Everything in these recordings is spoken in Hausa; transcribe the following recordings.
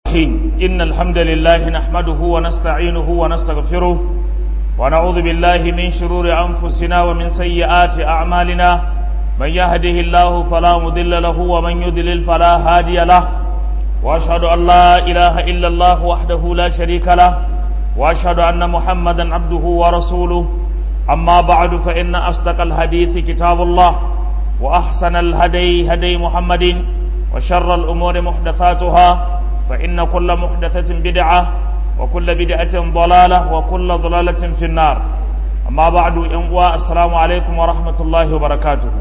الرحيم إن الحمد لله نحمده ونستعينه ونستغفره ونعوذ بالله من شرور أنفسنا ومن سيئات أعمالنا من يهده الله فلا مضل له ومن يضلل فلا هادي له وأشهد أن لا إله إلا الله وحده لا شريك له وأشهد أن محمدا عبده ورسوله أما بعد فإن أصدق الحديث كتاب الله وأحسن الهدي هدي محمد وشر الأمور محدثاتها فإن كل محدثة بدعة وكل بدعة ضلالة وكل ضلالة في النار أما بعد إنوا السلام عليكم ورحمة الله وبركاته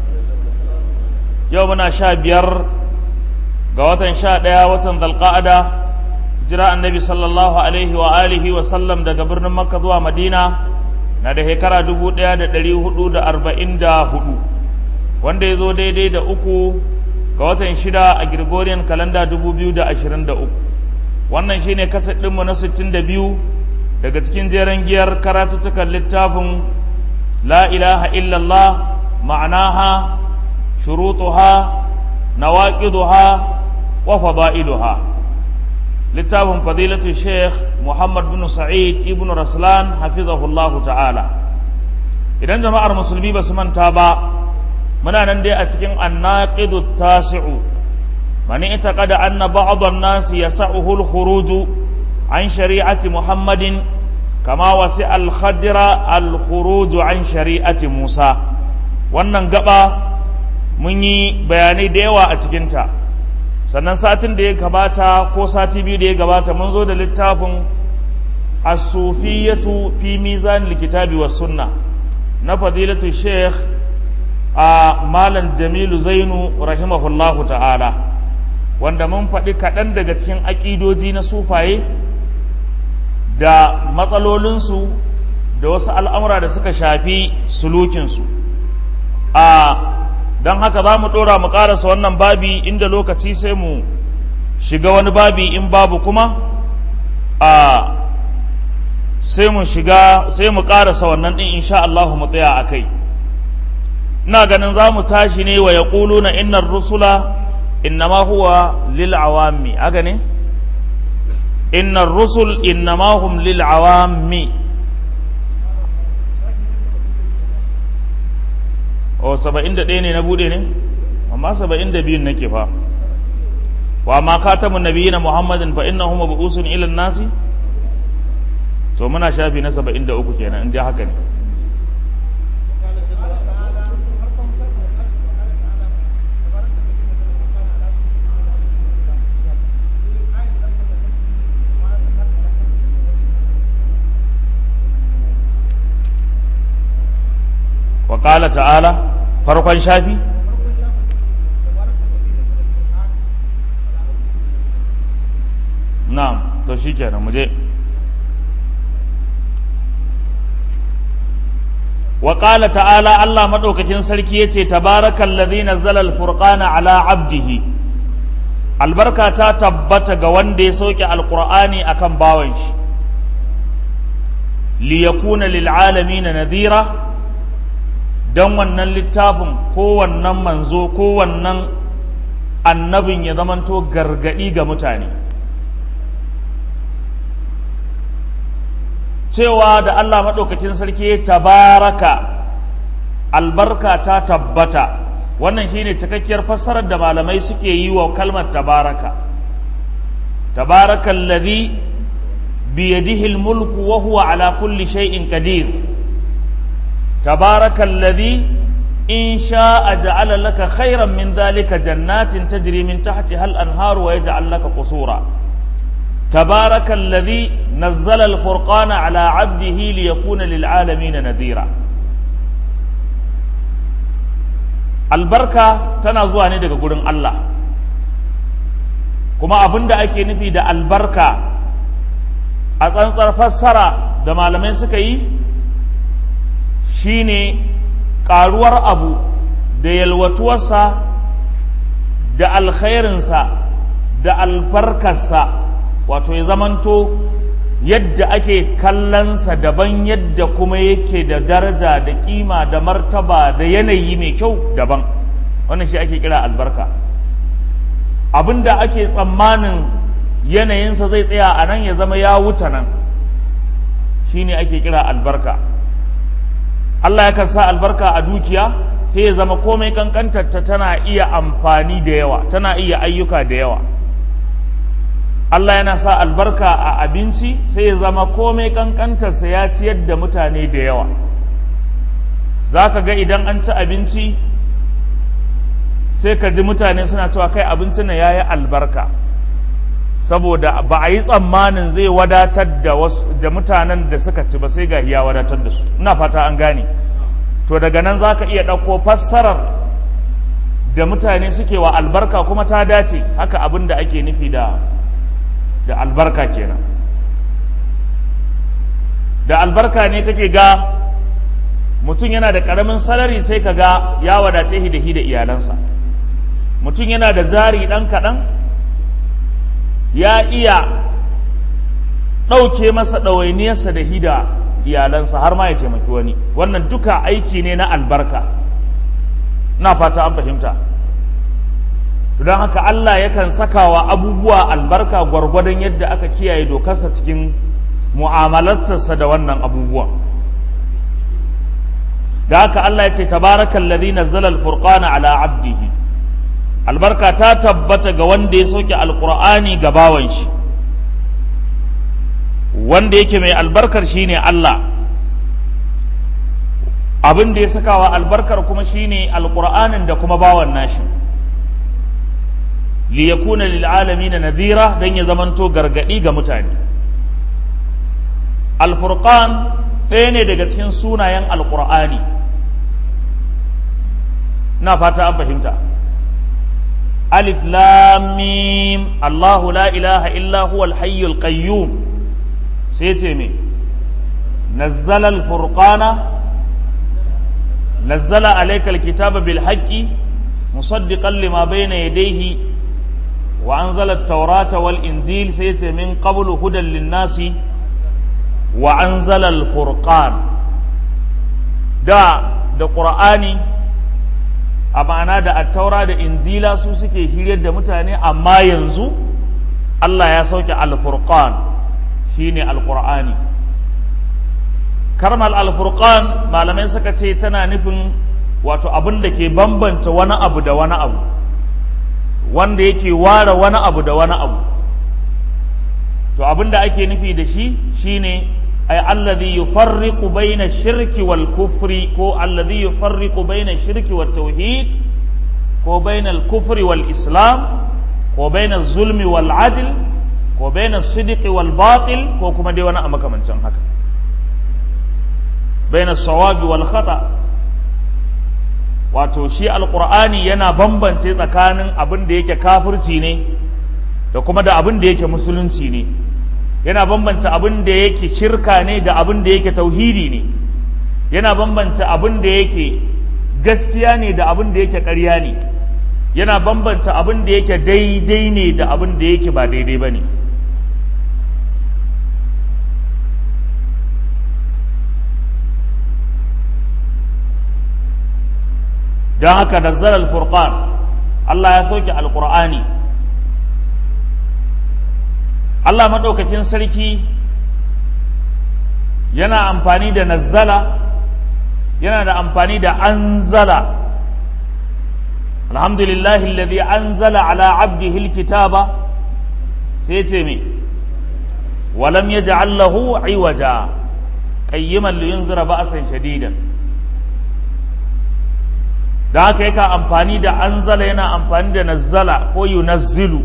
يومنا شابير قوة شاء وطن ذا القاعدة جراء النبي صلى الله عليه وآله وسلم دا قبرنا مكة ذو مدينة na da shekara dubu ɗaya da ɗari hudu da arba'in da hudu wanda ya zo daidai da uku ga watan shida a Gregorian kalanda dubu biyu da ashirin da uku wannan shine kasar ɗinmu na sittin da biyu daga cikin jeren giyar karatuttukan littafin la ilaha illallah ma'anaha shurutuha nawaqiduha wa fada'iluha littafin fadilatu sheikh muhammad bin sa'id ibn raslan hafizahullahu ta'ala idan jama'ar musulmi ba su manta ba muna nan dai a cikin annaqidu tasi'u mani ita kada anna ba'd an-nas yas'uhu al-khuruj an shari'ati muhammadin kama wasi al-khadra al-khuruj an shari'ati musa wannan gaba mun yi bayanai da yawa a cikinta sannan satin da ya gabata ko sati biyu da ya gabata mun zo da littafin as-sufiyatu fi mizan likitabi was sunna na fadilatu sheikh a malam jamilu zainu rahimahullahu ta'ala wanda mun faɗi kaɗan daga cikin aƙidoji na sufaye da matsalolinsu da wasu al'amura da suka shafi sulukinsu a don haka za mu ɗora mu ƙarasa wannan babi inda lokaci sai mu shiga wani babi in babu kuma a sai mu shiga sai mu ƙarasa wannan ɗin insha Allah mu tsaya a kai ina ganin za mu tashi ne wa ya na innar rusula innama huwa lil awami aga ne innar rusul innama hum lil awami o saba'in da ɗaya ne na buɗe ne amma saba'in da biyun nake fa wa ma katamun nabiyina muhammadin fa innahu mabu'usun ila nasi to muna shafi na saba'in da uku kenan in dai haka ne wa ƙala ta'ala farkon shafi na'am to shi kenan mu je wa ƙala ta'ala Allah maɗaukakin sarki ya ce tabarakan lazina zalal furqana ala abdihi albarka ta tabbata ga wanda ya sauke alƙur'ani akan bawan shi liyakuna lil'alamina nadhira don wannan littafin ko wannan manzo ko wannan annabin ya zamanto gargadi ga mutane cewa da Allah maɗaukakin sarki tabaraka albarka ta tabbata wannan shine cikakkiyar fassarar da malamai suke yi wa kalmar tabaraka tabaraka alladhi biyadihi almulku wa huwa ala kulli shay'in qadir تبارك الذي إن شاء جعل لك خيرا من ذلك جنات تجري من تحتها الأنهار ويجعل لك قصورا تبارك الذي نزل الفرقان على عبده ليكون للعالمين نذيرا albarka tana zuwa ne daga gurin Allah kuma abin da ake nufi da albarka a tsantsar fassara da malamai suka yi shine ƙaruwar abu da yalwatuwarsa da alkhairinsa da albarkarsa wato ya zamanto yadda ake kallonsa daban yadda kuma yake da daraja da kima da martaba da yanayi mai kyau daban wannan shi ake kira albarka abinda ake tsammanin yanayinsa zai tsaya a nan ya zama ya wuce nan shine ake kira albarka Allah yakan sa albarka a dukiya sai ya zama komai kankantarta tana iya amfani da yawa tana iya ayyuka da yawa Allah yana sa albarka a abinci sai ya zama komai kankantarsa ya ciyar da mutane da yawa za ka ga idan an ci abinci sai ka ji mutane suna cewa kai abincin nan ya yi albarka saboda ba a yi tsammanin zai wadatar da, da mutanen da suka ci ba sai ga ya wadatar da su ina fata an gane to daga nan za ka iya ɗauko fassarar da mutane suke wa albarka kuma ta dace haka abin da ake nufi da da albarka kenan da albarka ne kake ga mutum yana da ƙaramin salari sai ka ga ya wadace hi da hi da iyalansa mutum yana da jari ɗan kaɗan ya iya ɗauke masa ɗawainiyarsa da hi da iyalansa har ma ya taimaki wani wannan duka aiki ne na albarka na fata an fahimta don haka Allah yakan sakawa abubuwa albarka gwargwadon yadda aka kiyaye dokarsa cikin mu'amalarsa da wannan abubuwa da haka Allah ya ce tabarakal ladhi nazzala al-furqana ala abdihi albarka ta tabbata ga wanda ya soke alqur'ani ga bawan shi wanda yake mai albarkar shine Allah abin da ya sakawa albarkar kuma shine alqur'anin da kuma bawan nashi liyakuna lil'alamin nadhira dan ya zamanto gargadi ga mutane al-furqan ɗaya ne daga cikin sunayen alqur'ani na fata an fahimta alif lam mim Allahu la ilaha illa huwa al-hayyul qayyum sai ce me nazzala al-furqana nazzala alayka al-kitaba bil haqqi musaddiqan lima bayna yadayhi وأنزل التوراة والإنجيل سيتي من قبل هدى للناس وأنزل الفرقان دا دا قرآني أما دا التوراة دا إنجيلا سوسكي هيريد دا متاني أما ينزو الله يسوك الفرقان شيني القرآني كرم الفرقان ما لم يسكتي تنا نفن wato abin da ke bambanta wani abu da wani abu wanda yake ware wani abu da wani abu to abin da ake nufi da shi shine ay alladhi yufarriqu baina shirki wal kufri ko alladhi yufarriqu baina shirki wat tauhid ko baina al kufri wal islam ko baina zulmi wal adl ko baina sidqi wal batil ko kuma dai wani a makamancin haka baina sawabi wal khata wato shi alkur'ani yana bambance tsakanin abin da yake kafirci ne da kuma da abin da yake musulunci ne yana bambance abin da yake shirka ne da abin da yake tauhidi ne yana bambance abin da yake gaskiya ne da abin da yake ƙarya ne yana bambance abin da yake daidai ne da abin da yake ba daidai ba ne don haka nazzala al-furqan Allah ya sauke alqur'ani Allah madaukakin sarki yana amfani da nazzala yana da amfani da anzala alhamdulillahi alladhi anzala ala abdihi alkitaba sai ce me walam yaj'al lahu iwaja qayyiman liyunzira ba'san shadidan da haka yaka amfani da anzala yana amfani da nazzala ko yunazzilu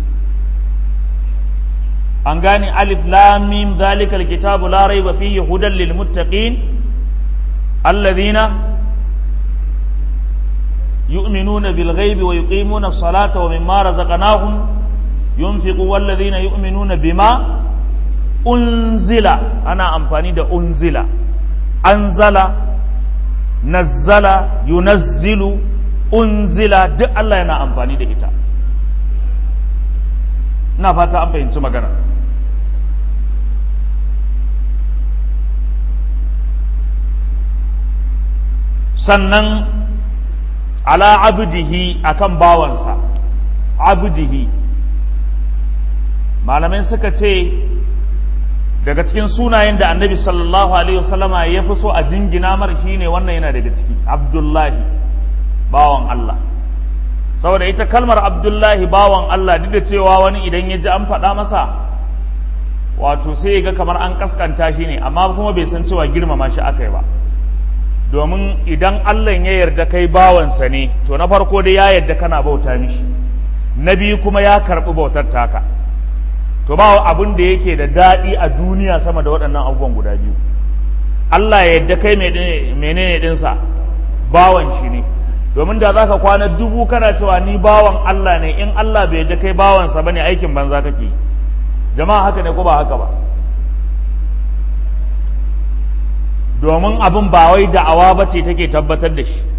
an gane alif lam mim zalika alkitabu la raiba fihi hudan lil muttaqin alladhina yu'minuna bil ghaibi wa yuqimuna as-salata wa mimma razaqnahum yunfiqu walladhina yu'minuna bima unzila ana amfani da unzila anzala nazzala yunazzilu unzila duk Allah yana amfani da ita ina fata an fahimci magana sannan ala abdihi akan bawansa abdihi malamai suka ce daga cikin sunayen da annabi sallallahu alaihi wasallama ya fi so a jingina mar shine wannan yana daga ciki abdullahi bawan Allah saboda ita kalmar abdullahi bawan Allah duk da cewa wani idan ya ji an faɗa masa wato sai ya ga kamar an kaskanta shi ne amma kuma bai san cewa girmama shi aka yi ba domin idan Allah ya yarda kai bawansa ne to na farko dai ya yarda kana bauta mishi na biyu kuma ya karɓi bautar taka to ba abin da yake da daɗi a duniya sama da waɗannan abubuwan guda biyu Allah ya yarda kai menene ɗinsa bawan shi ne domin da za ka kwana dubu kana cewa ni bawan Allah ne in Allah bai yarda kai bawansa ba ne aikin banza kake yi jama'a haka ne ko ba haka ba domin abin ba wai da'awa ba ce take tabbatar da shi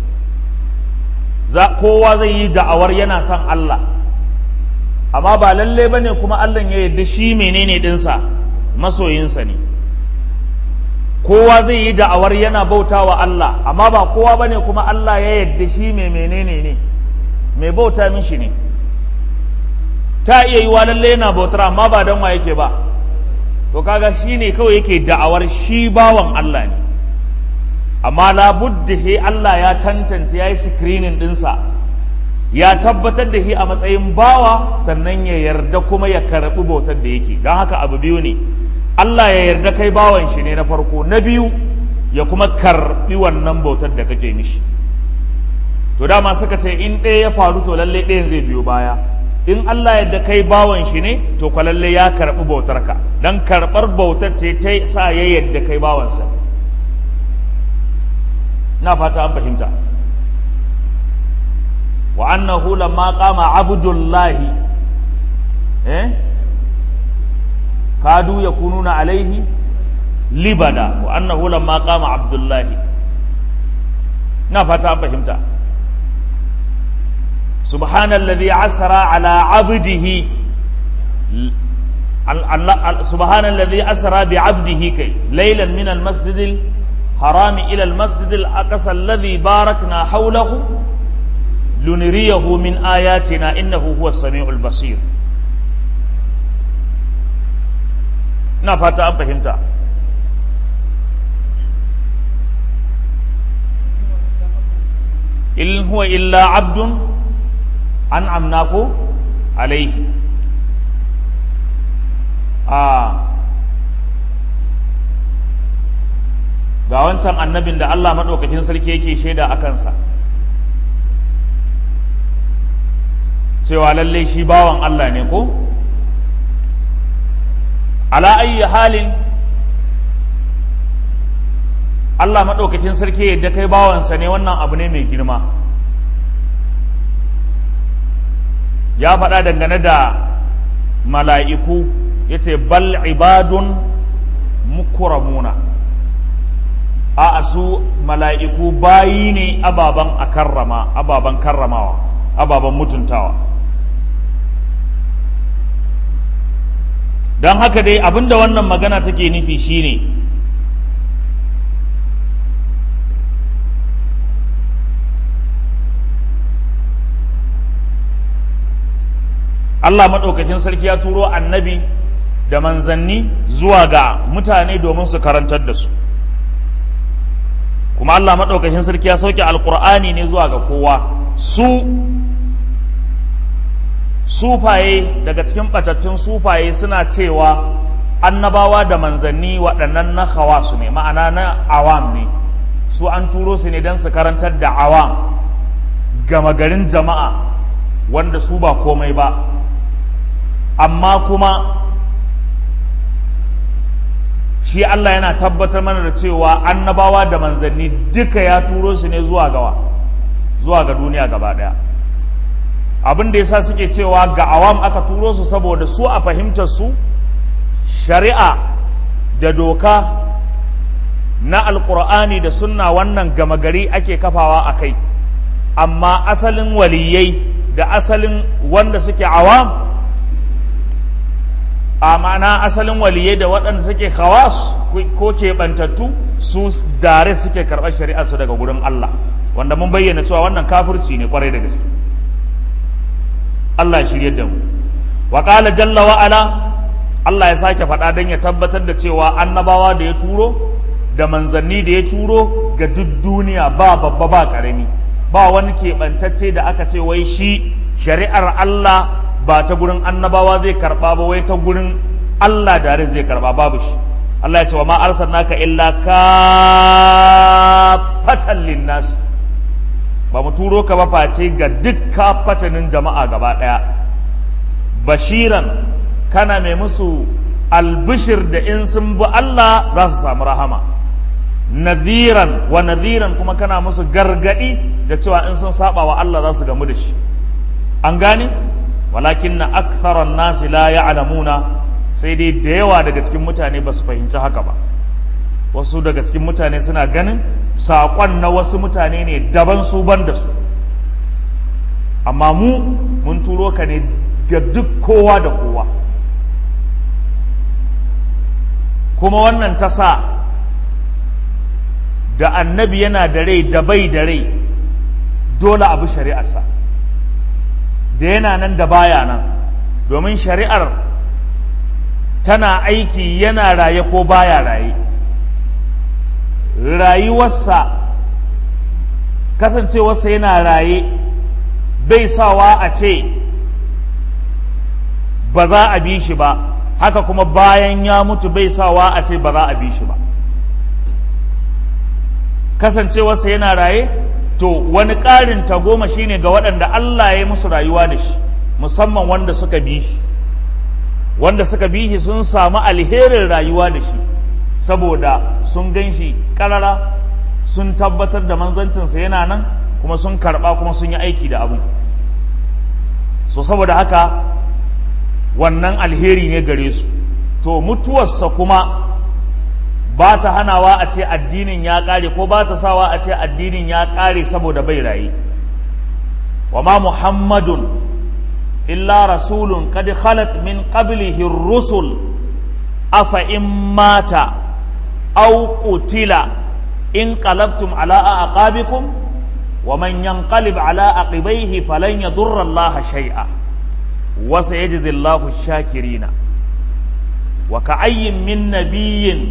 kowa zai yi da'awar yana son Allah amma ba lalle ba ne kuma Allah ya yarda shi menene ɗinsa masoyinsa ne kowa zai yi da'awar yana bauta wa Allah amma ba kowa ba ne kuma Allah ya yarda shi mai menene ne mai bauta mishi ne ta iya yi wa lalle yana bautar amma ba don wa yake ba to kaga shi ne kawai yake da'awar shi bawan Allah ne amma labudda he Allah ya tantance ya yi screening ɗinsa ya tabbatar da shi a matsayin bawa sannan ya yarda kuma ya karɓi bautar da yake don haka abu biyu ne Allah ya yarda kai bawan shi ne na farko na biyu ya kuma karɓi wannan bautar da kake mishi to dama suka ce in ɗaya ya faru to lalle ɗayan zai biyo baya in Allah yadda kai bawan shi ne to kwa lalle ya karɓi bautarka don karɓar bautar ce ta sa ya yadda kai bawansa na fata an fahimta wa annahu lamma qama abdullahi eh kadu yakununa alaihi libada wa annahu lamma qama abdullahi na fata an fahimta سبحان الذي عسرى على عبده سبحان الذي أسرى بعبده كي ليلا من المسجد الحرام إلى المسجد الأقصى الذي باركنا حوله لنريه من آياتنا إنه هو السميع البصير نفات أم فهمت إن هو إلا عبد an amna ko alaihi a ga wancan annabin da Allah maɗaukakin sarki yake shaida a kansa cewa lallai shi bawan Allah ne ko ala ayyi halin Allah maɗaukakin sarki yadda kai bawansa ne wannan abu ne mai girma ya faɗa dangane da mala'iku ya ce bal ibadun mukuramuna a su mala'iku bayi ne ababen a karrama ababen karramawa ababen mutuntawa don haka dai abinda wannan magana take nufi shine Allah maɗaukakin sarki ya turo annabi da manzanni zuwa ga mutane domin su karantar da su kuma Allah maɗaukakin sarki ya sauke alƙur'ani ne zuwa ga kowa su sufaye daga cikin ɓatattun sufaye suna cewa annabawa da manzanni waɗannan na su ne ma'ana na awam ne su an turo su ne don su karantar da awam gama garin jama'a wanda su ba komai ba amma kuma shi Allah yana tabbatar mana da cewa annabawa da manzanni duka ya turo su ne zuwa gawa zuwa ga duniya gaba daya abin da yasa suke cewa ga awam aka turo su saboda su a fahimtar su shari'a da doka na alkur'ani da sunna wannan gama gari ake kafawa a kai amma asalin waliyai da asalin wanda suke awam a ma'ana asalin waliyai da waɗanda suke khawas ko keɓantattu su dare suke karɓar shari'ar su daga gurin Allah wanda mun bayyana cewa wannan kafirci ne kwarai da gaske Allah shirye da mu wa qala jalla wa ala Allah ya sake faɗa don ya tabbatar da cewa annabawa da ya turo da manzanni da ya turo ga duk duniya ba babba ba ƙarami ba wani keɓantacce da aka ce wai shi shari'ar Allah ba ta gurin annabawa zai karɓa ba wai ta gurin Allah da zai karɓa babu shi Allah ya ce wa ma arsalnaka illa kafatan linnas ba mu turo ka ba face ga duk kafatanin jama'a gaba ɗaya bashiran kana mai musu albishir da in sun bi Allah za su samu rahama nadhiran wa nadhiran kuma kana musu gargadi da cewa in sun saba wa Allah za su gamu da shi an gane walakin na aktharan nasi la ya'lamuna sai dai da yawa daga cikin mutane ba su fahimci haka ba wasu daga cikin mutane suna ganin saƙon na wasu mutane ne daban su ban da su amma mu mun turo ka ne ga duk kowa da kowa kuma wannan ta sa da annabi yana da rai da bai da rai dole abu shari'arsa da yana nan da baya nan domin shari'ar tana aiki yana raye ko baya raye rayuwarsa kasancewarsa yana raye bai sawa a ce ba za a bi shi ba haka kuma bayan ya mutu bai sawa a ce ba za a bi shi ba kasancewarsa yana raye to wani ƙarin tagoma shine ga waɗanda Allah ya yi musu rayuwa da shi musamman wanda suka bi shi wanda suka bi shi sun samu alherin rayuwa da shi saboda sun gan shi ƙarara sun tabbatar da manzancinsa yana nan kuma sun karɓa kuma sun yi aiki da abu so saboda haka wannan alheri ne gare su to mutuwarsa kuma ba ta hanawa a ce addinin ya ƙare ko ba ta sawa a ce addinin ya ƙare saboda bai raye wa ma muhammadun illa rasulun qad khalat min qablihi rusul afa in mata aw qutila in qalabtum ala aqabikum wa man yanqalib ala aqibaihi falan yadurra Allah shay'a wa sayajzi Allahu ash-shakirina wa ka'ayyin min nabiyyin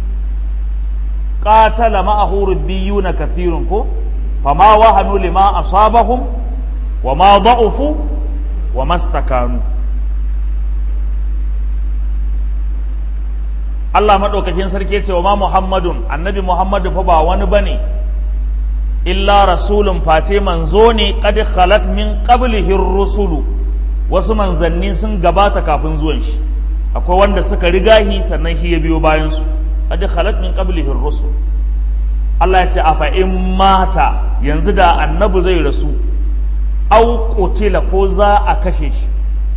قاتل معه ربيون كثير كو فما وهنوا لما أصابهم وما ضعفوا وما استكانوا Allah maɗaukakin sarki ce wa ma Muhammadun annabi Muhammadu fa ba wani bane illa rasulun face manzo ne qad khalat min qablihi rusulu wasu manzanni sun gabata kafin zuwan shi akwai wanda suka rigahi sannan shi ya biyo bayan su qad khalat min qablihi ar-rusul Allah ya ce afa in mata yanzu da annabi zai rasu au qutila ko za a kashe shi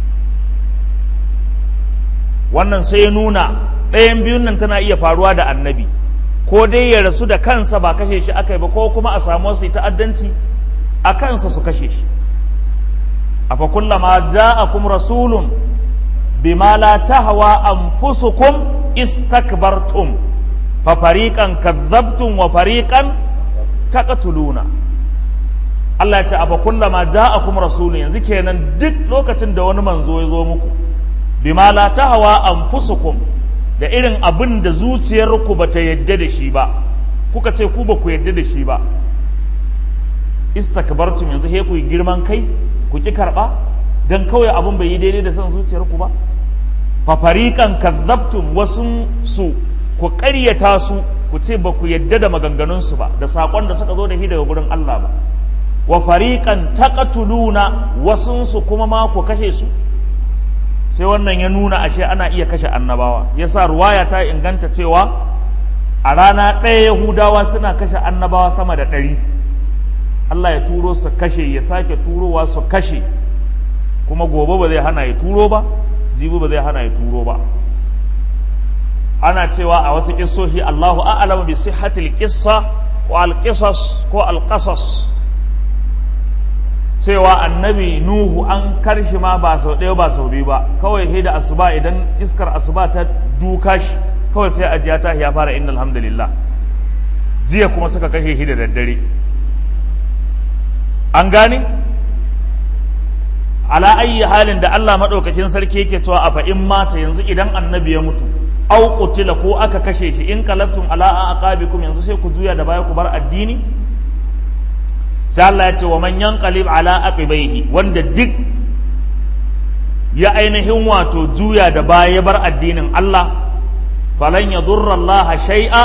wannan sai ya nuna ɗayan biyun nan tana iya faruwa da annabi ko dai ya rasu da kansa ba kashe shi aka yi ba ko kuma a samu wasu ta'addanci a kansa su kashe shi afa kullama ja'akum rasulun bima la tahwa anfusukum istakbartum fa fariqan kadzabtum wa fariqan taqtuluna Allah ya ce afa kullama ja'akum rasulun yanzu kenan duk lokacin da wani manzo ya zo muku bima la tahwa anfusukum da irin abin da zuciyarku ba ta yadda da shi ba kuka ce ku ba ku yadda da shi ba istakbartum yanzu he ku yi girman kai ku ki karba dan kawai abin bai yi daidai da son zuciyarku ba fa fariqan kadzabtum wasun su ku ƙaryata su ku ce ba ku yadda da maganganun su ba da sakon da suka zo da shi daga gurin Allah ba wa fariqan taqtuluna wasun su kuma ma ku kashe su sai wannan ya nuna ashe ana iya kashe annabawa yasa ruwaya ta inganta cewa a rana ɗaya yahudawa suna kashe annabawa sama da ɗari Allah ya turo su kashe ya sake turowa su kashe kuma gobe ba zai hana ya turo ba jibi ba zai hana ya turo ba ana cewa a wasu kissoshi Allahu a'lamu bi sihhatil qissa ko al-qisas ko al-qasas cewa annabi nuhu an karshi ma ba sau ɗaya ba sau biyu ba kawai sai da asuba idan iskar asuba ta duka shi kawai sai ajiya ta ya fara inna alhamdulillah jiya kuma suka kashe shi da daddare an gane ala ayyi halin da Allah madaukakin sarki yake cewa a fa in mata yanzu idan annabi ya mutu au qutila ko aka kashe shi in qalabtum ala aqabikum yanzu sai ku juya da baya ku bar addini sai Allah ya ce wa man yanqalib ala aqibaihi wanda duk ya ainihin wato juya da baya ya bar addinin Allah falan yadurra Allah shay'a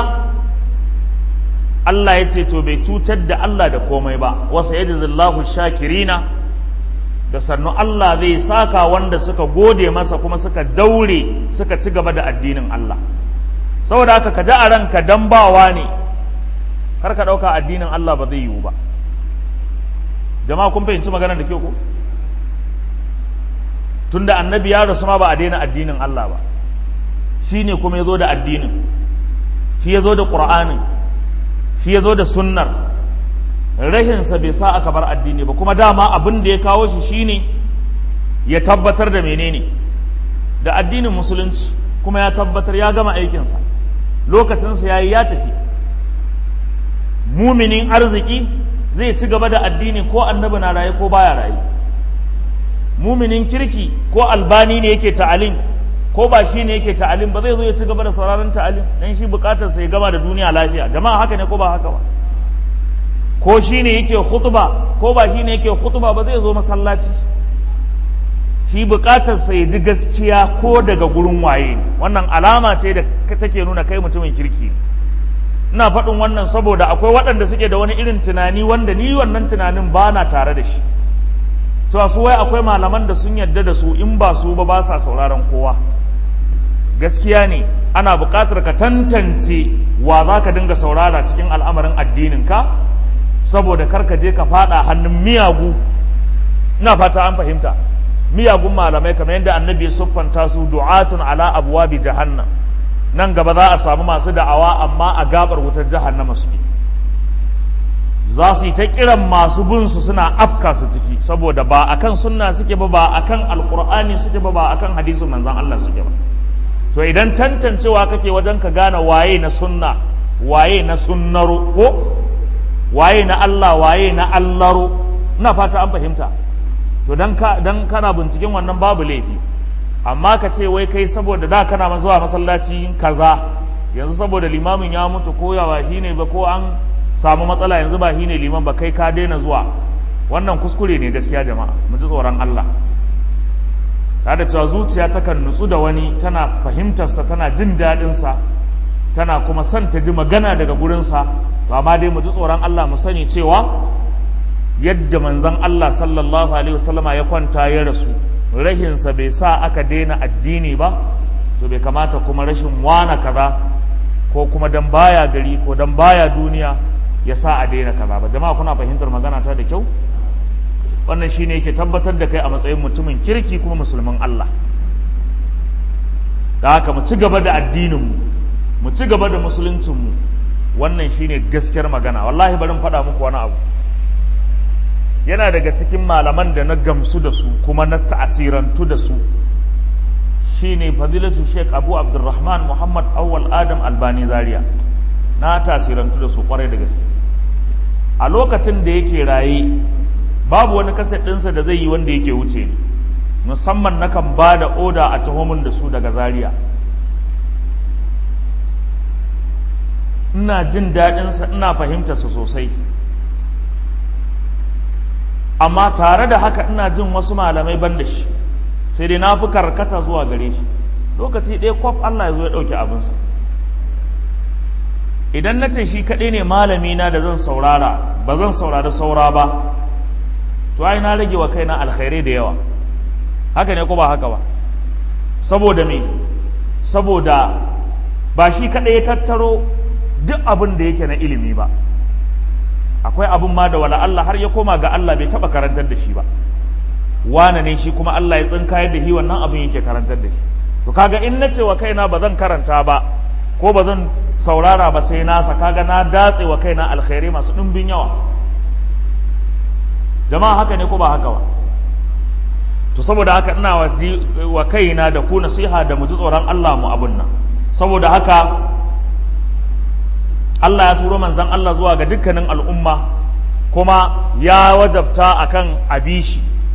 Allah ya ce to bai cutar da Allah da komai ba wasa yajzillahu shakirina da sannu Allah zai saka wanda suka gode masa kuma suka daure suka ci gaba da addinin Allah saboda haka ka ji a ranka dambawa ne kar ka ɗauka addinin Allah ba zai yiwu ba jama'a kun fahimci maganar da ke ku tunda annabi ya rasu ma ba a daina addinin Allah ba shi ne kuma ya zo da addinin shi ya zo da ƙur'anin shi ya zo da sunnar rahinsa bai sa aka bar addini ba kuma dama abin da ya kawo shi shine ya tabbatar da menene da addinin musulunci kuma ya tabbatar ya gama aikinsa lokacinsa ya yi ya tafi muminin arziki zai ci gaba da addini ko annabi na raye ko baya raye muminin kirki ko albani ne yake ta'alim ko ba shi ne yake ta'alim ba zai zo ya ci gaba da sauraron ta'alim dan shi bukatarsa ya gama da duniya lafiya jama'a haka ne ko ba haka ba ko shi ne yake khutba ko ba shi ne yake khutba ba zai zo masallaci shi bukatarsa ya ji gaskiya ko daga gurin waye ne wannan alama ce da take nuna kai mutumin kirki ina faɗin wannan saboda akwai waɗanda suke da wani irin tunani wanda ni wannan tunanin ba na tare da shi cewa su wai akwai malaman da sun yadda da su in ba su ba ba sa sauraron kowa gaskiya ne ana buƙatar ka tantance wa za ka dinga saurara cikin al'amarin addininka saboda kar ka je ka faɗa hannun miyagu ina fata an fahimta miyagun malamai kamar yadda annabi ya siffanta su du'atun ala abwabi jahannam nan gaba za a samu masu da'awa amma a gabar wutar jahannama suke za su yi ta kiran masu bin su suna afka su ciki saboda ba akan sunna suke ba ba akan alqur'ani suke ba ba akan hadisin manzon Allah suke ba to idan tantancewa kake wajen ka gane waye na sunna waye na sunnaro ko waye na Allah waye na Allaro ina fata an fahimta to dan ka dan kana binciken wannan babu laifi amma ka ce wai kai saboda da kana zuwa masallaci kaza yanzu saboda limamin ya mutu ko ya ba shine ba ko an samu matsala yanzu ba shine liman ba kai ka daina zuwa wannan kuskure ne gaskiya jama'a mu ji tsoron Allah ta da cewa zuciya takan nutsu da wani tana fahimtarsa tana jin daɗinsa tana kuma son ta ji magana daga gurinsa to amma dai mu ji tsoron Allah mu sani cewa yadda manzon Allah sallallahu alaihi wasallama ya kwanta ya rasu rahinsa bai sa aka daina addini ba to bai kamata kuma rashin wana kaza ko kuma dan baya gari ko dan baya duniya ya sa a daina kaza ba jama'a kuna fahimtar magana ta da kyau wannan shine yake tabbatar da kai a matsayin mutumin kirki kuma musulmin Allah da haka mu ci gaba da addininmu mu ci gaba da musuluncinmu wannan shine gaskiyar magana wallahi bari faɗa muku wani abu yana daga cikin malaman da na gamsu da su kuma na ta'asirantu da su shine fadilatu sheikh abu abdurrahman muhammad awwal adam albani zaria na tasirantu da su kwarai da gaske a lokacin da yake raye babu wani kaset ɗinsa da zai yi wanda yake wuce ni musamman nakan ba da oda a tuhumin da su daga zaria ina jin daɗinsa ina fahimtarsa sosai amma tare da haka ina jin wasu malamai ban da shi sai dai na fi karkata zuwa gare shi lokaci ɗaya kwaf Allah ya zo ya ɗauki abinsa idan na ce shi kaɗai ne malami na da zan saurara ba zan saurari saura ba to ai na rage wa kaina alkhairai da yawa haka ne ko ba haka ba saboda me saboda ba shi kaɗai ya tattaro duk abin da yake na ilimi ba akwai abin ma da wala Allah har ya koma ga Allah bai taɓa karantar da shi ba wane ne shi kuma Allah ya tsinkayar da shi wannan abin yake karantar da shi to kaga in na ce wa kaina ba zan karanta ba ko ba zan saurara ba sai nasa kaga na datse wa kaina alkhairai masu ɗumbin yawa jama'a haka ne ko ba haka ba to saboda haka ina wa kaina da ku nasiha da mu ji tsoron Allah mu abun nan saboda haka Allah ya turo manzan Allah zuwa ga dukkanin al'umma kuma ya wajabta akan abishi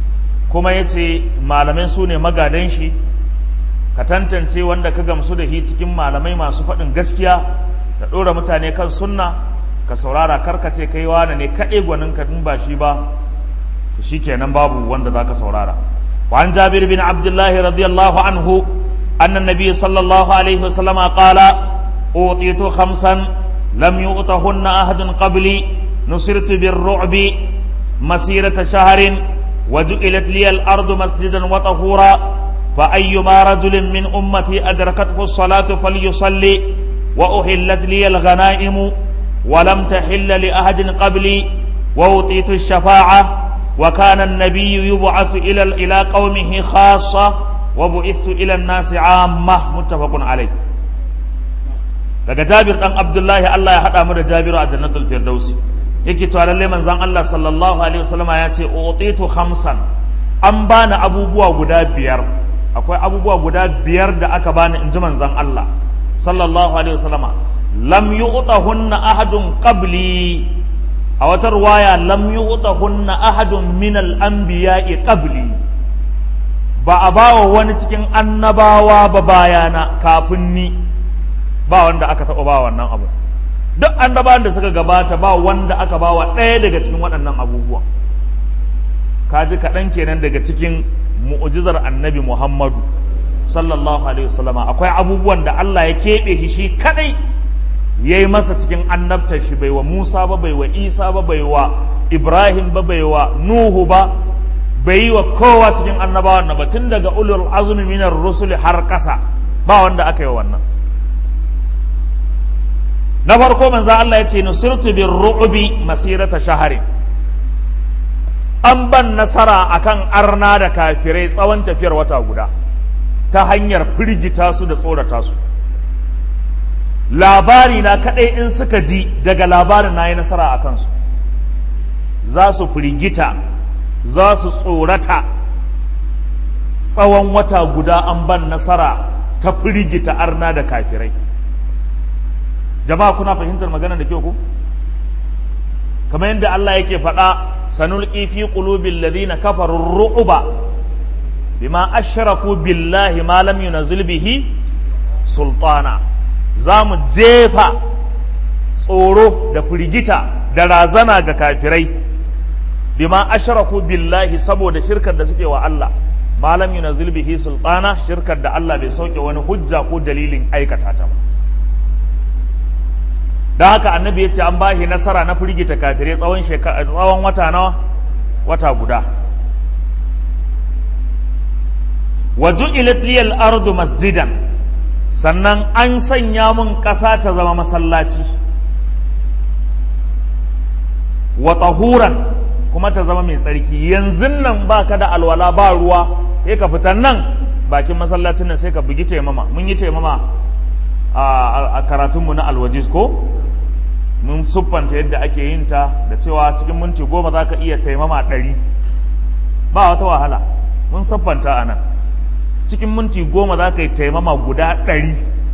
kuma ya ce malamai su ne magadan shi ka tantance wanda ka gamsu da shi cikin malamai masu faɗin gaskiya da ɗora mutane kan sunna ka saurara karkace kai wane ne kaɗai gwanin ka ba shi ba to shi kenan babu wanda za ka saurara وعن جابر بن عبد الله رضي الله عنه أن النبي صلى الله عليه وسلم قال أوطيت خمسا لم يؤتهن أحد قبلي نصرت بالرعب مسيرة شهر وجعلت لي الأرض مسجدا وطهورا فأيما رجل من أمتي أدركته الصلاة فليصلي وأحلت لي الغنائم ولم تحل لأحد قبلي وأوطيت الشفاعة وكان النبي يبعث إلى إلى قومه خاصة وبعثت إلى الناس عامة متفق عليه daga Jabir dan Abdullahi Allah ya hada mu da Jabiru a Jannatul Firdausi yake cewa lalle manzon Allah sallallahu alaihi wasallama ya ce utitu khamsan an bani abubuwa guda biyar akwai abubuwa guda biyar da aka bani in ji manzon Allah sallallahu alaihi wasallama lam yu'tahunna ahadun qabli a wata ruwaya lam yu'tahunna ahadun min al-anbiya'i qabli ba a bawa wani cikin annabawa ba bayana kafin ni ba wanda aka taɓa ba wannan abu duk annabawan da suka gabata ba wanda aka bawa ɗaya daga cikin waɗannan abubuwa kaji kaɗan kenan daga cikin mu'ujizar annabi muhammadu sallallahu alaihi wasallama akwai abubuwan da Allah ya keɓe shi shi kaɗai ya yi masa cikin annabtar shi bai wa Musa ba bai wa Isa ba bai wa Ibrahim ba bai wa Nuhu ba bai yi wa kowa cikin annabawan na ba tun daga ulul azumi minar rusuli har ƙasa ba wanda aka yi wannan na farko manzo Allah ya ce nusirtu bir ru'bi masirata shahari an ban nasara akan arna da kafirai tsawon tafiyar wata guda ta hanyar firgita su da tsorata su labari na kadai in suka ji daga labarin na yi nasara a kansu za su firgita za su tsorata tsawon wata guda an ban nasara ta firgita arna da kafirai jama'a kuna fahimtar magana da kyau ku kamar yadda Allah yake faɗa sanulqi fi qulubil ladina kafaru ru'ba bima ashraku billahi ma lam yunzil bihi sultana za mu jefa tsoro da firgita da razana ga kafirai bima ashraku billahi saboda shirkar da suke wa Allah ma lam yunzil bihi sultana shirkar da Allah bai sauke wani hujja ko dalilin aikata ta ba da haka annabi ya ce an bashi nasara na firgita kafirai tsawon tsawon wata nawa wata guda wa ju'ilat liyal ardu masjidan sannan an sanya mun ƙasa ta zama masallaci wa tahuran kuma ta zama mai tsarki yanzu nan baka da alwala ba ruwa sai ka fita nan bakin masallacin nan sai ka bugi taimama mun yi taimama a karatunmu na alwajis ko mun siffanta yadda ake yin ta da cewa cikin minti goma za ka iya taimama ɗari ba wata wahala mun siffanta a nan cikin minti goma za ka yi taimama guda ɗari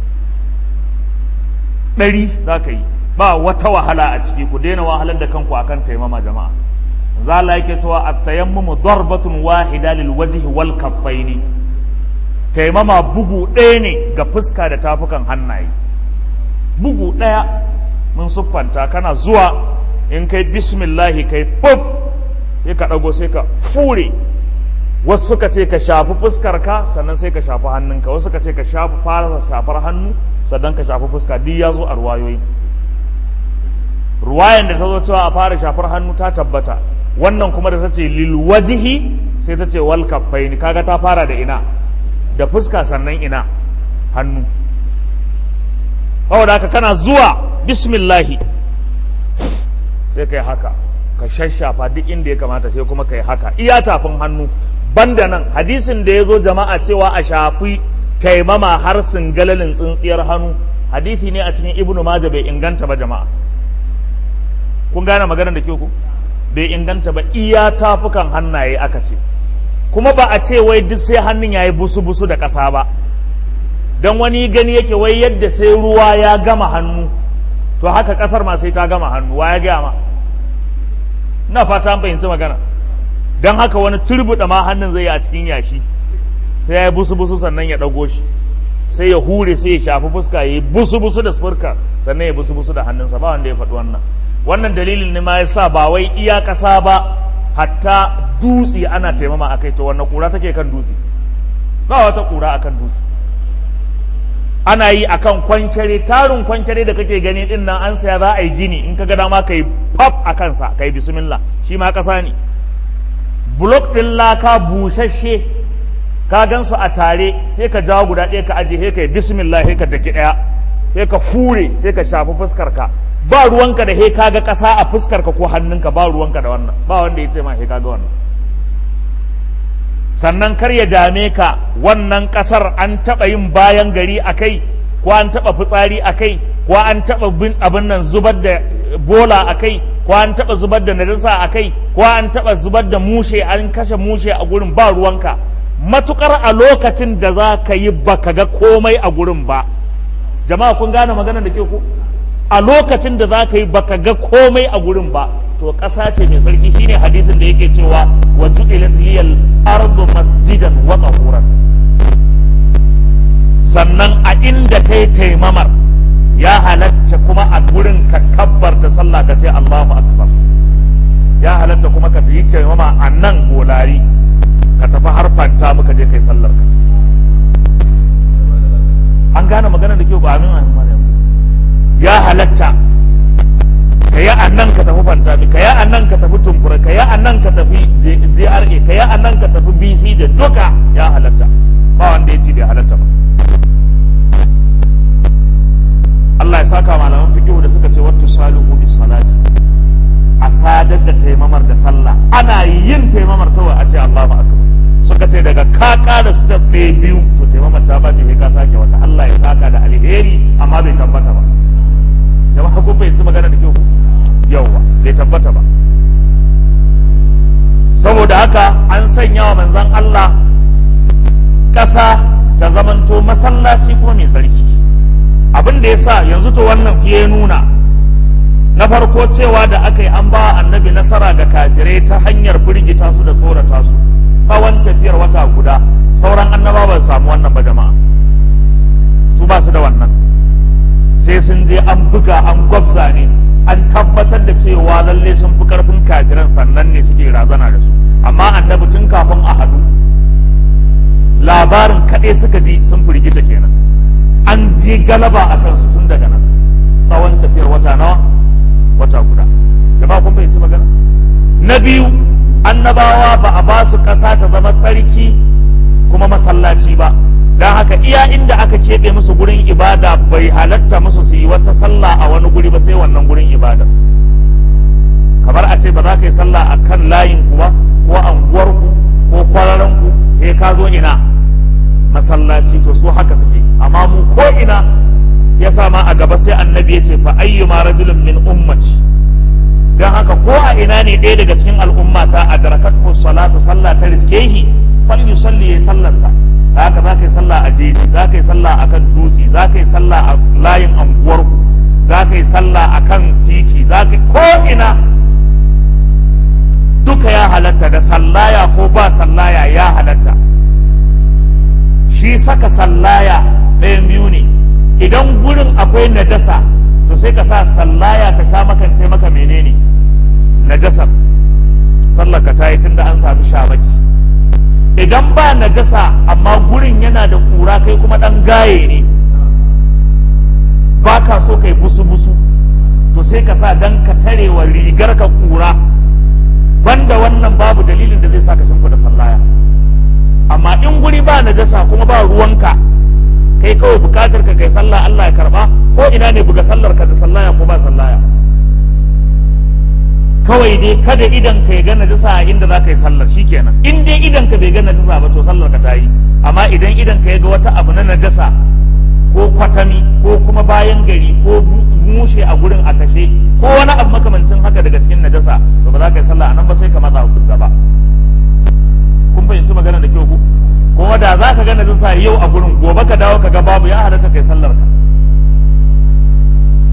ɗari za ka yi ba wata wahala a ciki ku daina wahalar da kanku akan taimama jama'a zala yake cewa at-tayammumu darbatun wahida lil wajhi wal kaffaini taimama bugu ɗaya ne ga fuska da tafukan hannaye bugu ɗaya mun siffanta kana zuwa in kai bismillahi kai pop sai ka ɗago sai ka fure wasu suka ce ka shafi fuskarka sannan sai ka shafi hannunka wasu suka ce ka shafi fara shafar hannu sannan ka shafi fuska duk ya zo a ruwayoyi ruwayan da ta zo cewa a fara shafar hannu ta tabbata wannan kuma da ta ce lilwajihi sai ta ce wal kaffaini kaga ta fara da ina da fuska sannan ina hannu saboda haka kana zuwa bismillahi sai kai haka ka shashafa duk inda ya kamata sai kuma kai haka iya tafin hannu banda nan hadisin da ya zo jama'a cewa a shafi taimama har singalalin tsintsiyar hannu hadisi ne a cikin ibnu maja bai inganta ba jama'a kun gane maganar da ke ku bai inganta ba iya tafukan hannaye aka ce kuma ba a ce wai duk sai hannun yayi busu busu da ƙasa ba don wani gani yake wai yadda sai ruwa ya gama hannu to haka ƙasar ma sai ta gama hannu wa ya gaya ma na fata an fahimci magana don haka wani turbuɗa ma hannun zai yi a cikin yashi sai ya yi busu-busu sannan ya ɗago shi sai ya hure sai ya shafi fuska ya yi busu-busu da furka sannan ya busu-busu da hannunsa ba wanda ya faɗi wannan wannan dalilin ne ma ya sa ba wai iya ƙasa ba hatta dutse ana taimama a kai to wannan ƙura take kan dutse ba wata ƙura akan dutse ana yi akan kwankere tarin kwankere da kake gani din nan an saya za a yi gini in ka ga dama ka yi pap a kansa ka yi bismillah shi ma ƙasa ne blok ɗin laka busasshe ka gan su a tare sai ka jawo guda ɗaya ka aje sai ka yi bismillah sai ka daki ɗaya sai ka hure sai ka shafi fuskar ka ba ruwanka da he kaga ƙasa a fuskar ka ko hannunka ba ruwanka da wannan ba wanda ya ce ma he kaga wannan sannan kar ya dame ka wannan ƙasar an taɓa yin bayan gari a kai ko an taɓa fitsari a kai ko an taɓa bin abin nan zubar da bola a kai ko an taɓa zubar da najasa a kai ko an taɓa zubar da mushe an kashe mushe a gurin ba ruwanka matukar a lokacin da za ka yi baka ga komai a gurin ba jama'a kun gane magana da ke ku a lokacin da za ka yi baka ga komai a gurin ba to ƙasa ce mai tsarki shine hadisin da yake cewa wa ju'ilat liyal ardu masjidan wa tahuran sannan a inda kai taimamar ya halatta kuma a gurin ka kabbar da sallah ka ce Allahu akbar ya halatta kuma ka yi taimama a nan golari ka tafi har fanta muka je kai sallar ka an gane magana da ke ba amin amin ya halatta ka yi a nan ka tafi fantami ka yi a nan ka tafi tumfura ka yi a nan ka tafi JRA ka yi a nan ka tafi BC da duka ya halatta ba wanda ya ce bai halatta ba Allah ya saka malaman fiqh da suka ce wattu salihu bis salati a sadar da taimamar da sallah ana yin taimamar kawai a ce Allahu akbar suka ce daga ka ƙara step ɗaya biyu to taimamar ta bace sai ka sake wata Allah ya saka da alheri amma bai tabbata ba jama'a ko bai ci magana da kyau yauwa bai tabbata ba saboda haka an sanya wa manzan Allah ƙasa ta zamanto masallaci kuma mai tsarki abin da ya sa yanzu to wannan fiye nuna na farko cewa da aka yi an ba annabi nasara ga kafirai ta hanyar firgita su da tsorata su tsawon tafiyar wata guda sauran annaba ba su samu wannan ba jama'a su ba su da wannan sai sun je an buga an gwabza ne an tabbatar da cewa lalle sun fi karfin kafiran sannan ne suke razana da su amma annabi tun kafin a hadu labarin kaɗai suka ji sun firgita kenan an yi galaba a kansu tun daga nan tsawon tafiyar wata nawa wata guda jama'a kun fahimci magana na biyu annabawa ba a ba su ƙasa ta zama tsarki kuma masallaci ba don haka iya inda aka keɓe musu gurin ibada bai halatta musu su yi wata sallah a wani guri ba sai wannan gurin ibada kamar a ce ba za ka yi sallah a kan layin ku ba ko anguwarku ko kwararanku eh ka zo ina masallaci to su haka suke amma mu ko ina ya sama a gaba sai annabi ya ce fa ayyuma rajulun min ummati don haka ko a ina ne ɗaya daga cikin al'ummata a darakatu salatu sallah ta riske shi fal yusalli ya sallarsa haka za ka yi sallah a jeji za ka yi sallah a kan dutse za ka yi sallah a layin anguwarku za ka yi sallah a kan titi za ka ko ina duka ya halatta da sallaya ko ba sallaya ya halatta shi saka sallaya ɗayan biyu ne idan gurin akwai najasa to sai ka sa sallaya ta sha makance maka menene najasar sallar ka ta yi tunda an sami shamaki idan ba najasa amma gurin yana da kura kai kuma dan gaye ne ba ka so kai busu-busu to sai ka sa dan ka tarewa rigar ka kura banda wannan babu dalilin da zai sa ka shimfiɗa sallaya amma in guri ba najasa kuma ba ruwanka kai kawai bukatar ka kai sallah Allah ya karba ko ina ne buga sallar ka da sallaya ko ba sallaya kawai dai kada idan ka ya ga najasa a inda za ka yi sallar shikenan in dai idan ka bai ga najasa ba to sallar ka ta yi amma idan idan ka ya ga wata abu na najasa ko kwatami ko kuma bayan gari ko mushe a gurin a kashe ko wani abu makamancin haka daga cikin najasa to ba za ka yi sallah anan ba sai ka matsa gaba kun fahimci magana da kyau ku kuma da za ka ga najasa yau a gurin gobe ka dawo ka ga babu ya halatta kai sallar ka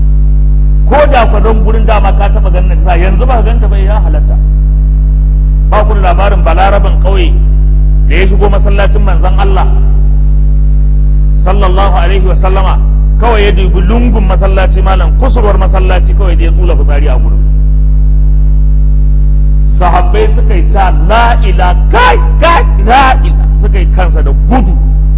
ko da kwa don gurin dama ka taba ganin najasa yanzu ba ka ganta bai ya halatta ba ku da labarin balarabin ƙauye da ya shigo masallacin manzon Allah sallallahu alaihi wa sallama kawai ya dubi lungun masallaci malam kusurwar masallaci kawai da ya tsula fitsari a gurin sahabbai suka yi ta la'ila kai kai la'ila suka yi kansa da gudu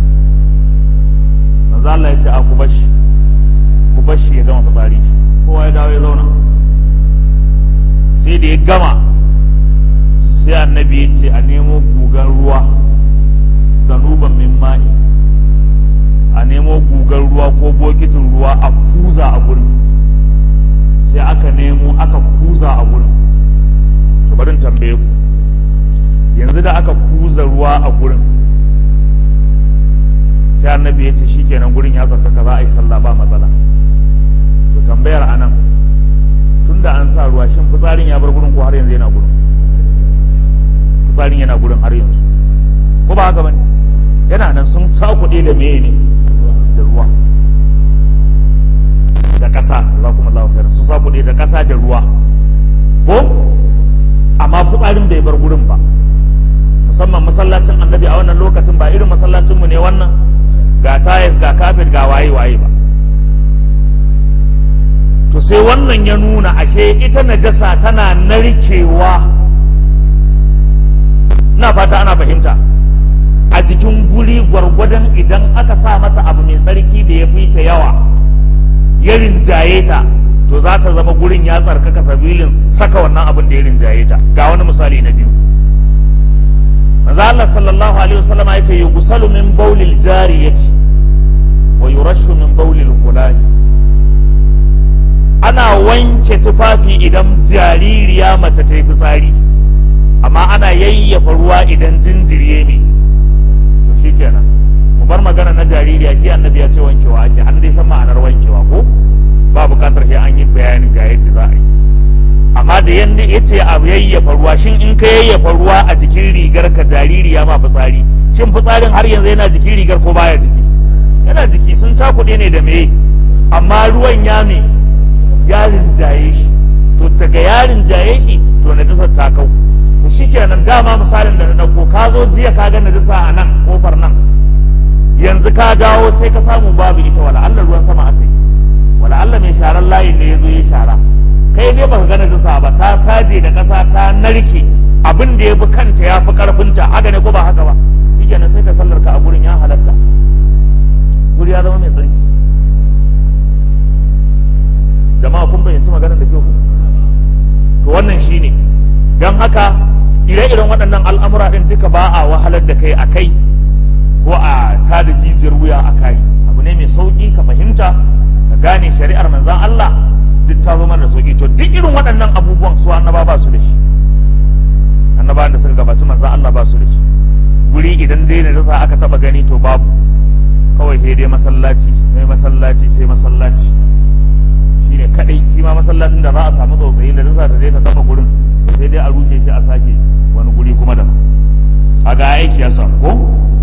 manzo Allah ya ce a ku bashi ku bashi ya gama fitsari kowa ya dawo ya zauna sai da ya gama sai annabi ya ce a nemo gugan ruwa zanuban min ma'i a nemo gugan ruwa ko bokitin ruwa a kuza a gurin sai aka nemo aka kuza a gurin to barin tambaye ku yanzu da aka kuza ruwa a gurin sai annabi ya ce shikenan gurin ya tsarkaka za a yi sallah ba matsala to tambayar anan tunda an sa ruwa shin fitsarin ya bar gurin ko har yanzu yana gurin fitsarin yana gurin har yanzu ko ba haka bane yana nan sun cakuɗe da meye ne da ruwa da ƙasa za kuma Allah khairan sun cakuɗe da ƙasa da ruwa ko amma fitsarin bai bar gurin ba musamman masallacin annabi a wannan lokacin ba irin masallacinmu ne wannan ga tayes ga kafet ga waye waye ba to sai wannan ya nuna ashe ita najasa tana narkewa na fata ana fahimta a jikin guri gwargwadon idan aka sa mata abu mai tsarki da ya fi ta yawa ya rinjaye ta to za ta zama gurin ya tsarkaka sabilin saka wannan abin da ya rinjaye ta ga wani misali na biyu manzo Allah sallallahu alaihi wasallam ya ce yughsalu min bawlil jariyati wa yurashu min bawlil gulani ana wanke tufafi idan jaririya mace ta yi fitsari amma ana yayyafa ruwa idan jinjiriye ne to shikenan mu bar magana na jaririya shi annabi ya ce wankewa ake an dai san ma'anar wankewa ko ba bukatar sai an yi bayanin ga yadda za a yi amma da yanda ya ce a yayyafa ruwa shin in ka yayyafa ruwa a jikin rigar ka jaririya ma fitsari shin fitsarin har yanzu yana jikin rigar ko baya jiki yana jiki sun cakuɗe ne da meye amma ruwan ya me ya rinjaye shi to daga ya rinjaye shi to najasar ta kau to shikenan dama misalin da na dauko ka zo jiya ka ga najasa a nan kofar nan yanzu ka dawo sai ka samu babu ita wala Allah ruwan sama aka yi wala Allah mai sharar layin ne ya zo ya shara kai dai baka ga najasa ba ta saje da ƙasa ta narke abin da ya fi kanta ya fi karfinta haka ne ko ba haka ba shikenan sai ka sallar ka a gurin ya halatta guri ya zama mai tsarki jama'a kun bayyanci maganar da kyau to wannan shine don haka ire-iren waɗannan al'amura ɗin duka ba a wahalar da kai a kai ko a tada jijiyar wuya a kai abu ne mai sauƙi ka fahimta ka gane shari'ar manzan Allah duk ta zama da sauƙi to duk irin waɗannan abubuwan su annaba ba su da shi annabawan da suka gabaci manzan Allah ba su da shi guri idan dai na rasa aka taɓa gani to babu kawai sai dai masallaci sai masallaci sai masallaci shine kadai shi ma masallacin da za a samu tsautsayi da nasa ta je ta taba gurin sai dai a rushe shi a sake wani guri kuma da a ga aiki ya samu ko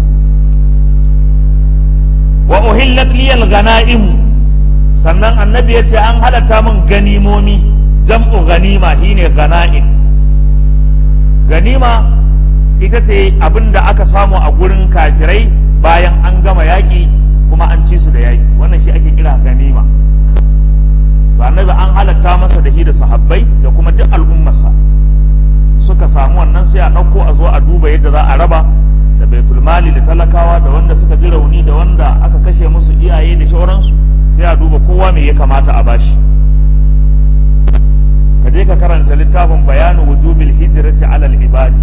wa uhillat liyal ghanaim sannan annabi yace an halatta min ganimomi jam'u ganima shine ghana'im ganima ita ce abin da aka samu a gurin kafirai bayan an gama yaƙi kuma an ci su da yaƙi wannan shi ake kira ganima to annabi an halatta masa da shi da sahabbai da kuma duk al'ummarsa suka samu wannan sai a ɗauko a zo a duba yadda za a raba da baitul mali da talakawa da wanda suka ji rauni da wanda aka kashe musu iyaye da shauransu sai a duba kowa me ya kamata a bashi ka je ka karanta littafin bayanu wujubil hijrati alal ibadi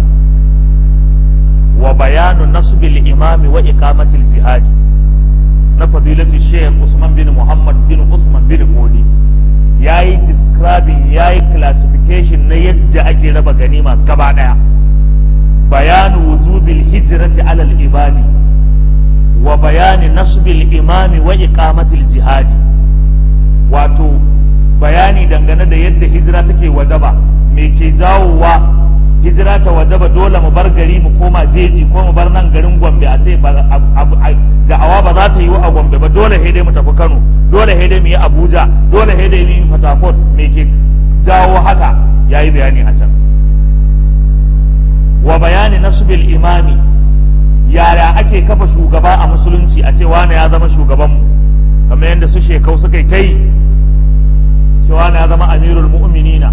wa bayanu nasbil imami wa iqamatil jihadi na fadilatu sheikh usman bin muhammad bin usman bin modi ya yi describing ya yi classification na yadda ake raba ganima gaba daya bayanu wujubil hijrati alal ibadi wa bayani nasbil imami wa iqamatil jihadi wato bayani dangane da yadda hijira take wajaba me ke jawowa hijira ta wajaba dole mu bar gari mu koma jeji ko mu bar nan garin gombe a ce da'awa ba za ta yi a gombe ba dole sai dai mu tafi kano dole sai dai mu yi abuja dole sai dai mu yi fatakot me ke jawo haka ya yi bayani a can wa bayani nasbil imami yaya ake kafa shugaba a musulunci a ce wane ya zama shugabanmu kamar yadda su shekau suka yi ta yi cewa ya zama amirul mu'minina